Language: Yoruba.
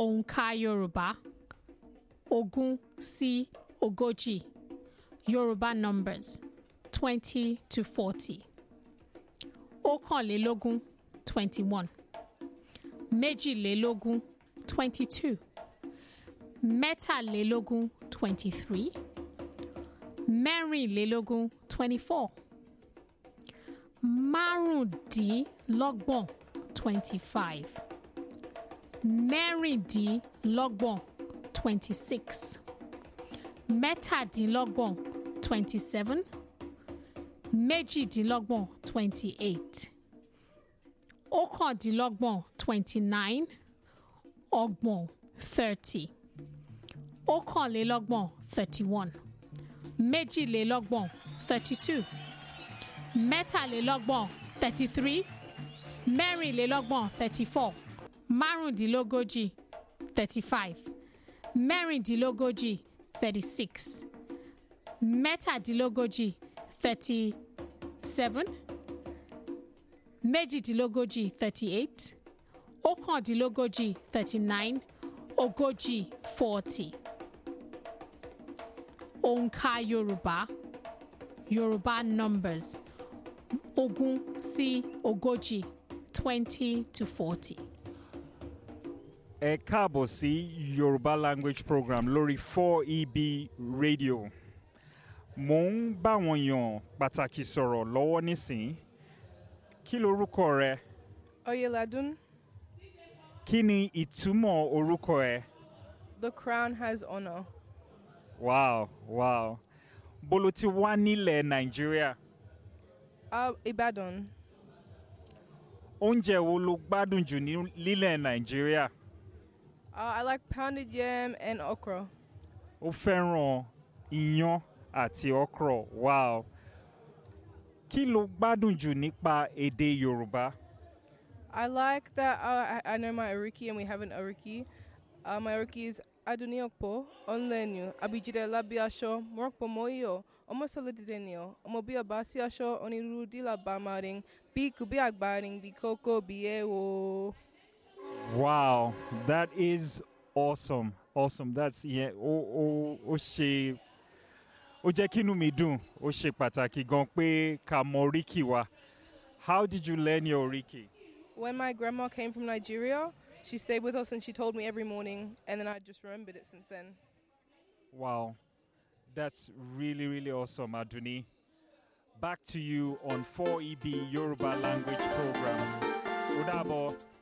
Òǹkà Yorùbá ogún sí ogójì Yorùbá numbers twenty to forty. Ọ̀kànlélógún twenty one. Méjìlélógún twenty two. Mẹ́tàlélógún twenty three. Mẹ́rìnlélógún twenty four. Márùndínlọ́gbọ̀n twenty five. Mẹ́rìndínlọ́gbọ̀n twenty six. Mẹ́tàdínlọ́gbọ̀n twenty seven. Méjìdínlọ́gbọ̀n twenty eight. Ọ̀kàndínlọ́gbọ̀n twenty nine. Ọgbọ̀n thirty. Ọ̀kànlélọ́gbọ̀n thirty one. Méjìlélọ́gbọ̀n thirty two. Mẹ́tàlélọ́gbọ̀n thirty three. Mẹ́rìnlélọ́gbọ̀n thirty four. Márùndínlógójì thirty five. Mẹ́rìndínlógójì thirty six. Mẹ́tàdínlógójì thirty seven. Méjìdínlógójì thirty eight. Ọ̀kàndínlógójì thirty nine. Ogójì forty. Òǹkà Yorùbá Yorùbá numbers ogún sí ogójì twenty to forty. ẹ káàbọ̀ sí yorùbá language program lórí 4eb radio mò ń báwọn èèyàn pàtàkì sọ̀rọ̀ lọ́wọ́ nísìnyí kí lorúkọ rẹ Oyeladun, kí ni ìtumọ̀ orúkọ ẹ the crown has honor. wow wow bolo ti wá nílẹ̀ nàìjíríà Uh, Ibadan, oúnjẹ wo ló gbádùn jù ní lílẹ̀ nàìjíríà uh, I like pounded yam and okra. ó fẹ́ràn iyán àti okra wow kí ló gbádùn jù nípa èdè yorùbá. I like that uh, I, I know my Ariki and we have an Ariki. Uh, my Ariki is Aduniokpo, Onlenyu, Abijide Labiasho, Morokpo Moyo, Omosolidinio, Omobia Basiasho, Onirudila Bamaring, Biku Biagbaring, Bikoko Biewo. Wow, that is awesome. Awesome. That's yeah. Ó ó ó ṣe ó jẹ́ kínú mi dùn. Ó ṣe pàtàkì gan pé ká mọ oríkì wa. How did you learn your oríkì? When my grandma came from Nigeria, she stayed with us and she told me every morning, and then I just remembered it since then. Wow, that's really really awesome, Aduni. Back to you on 4EB Yoruba language program. Ó dàbọ̀.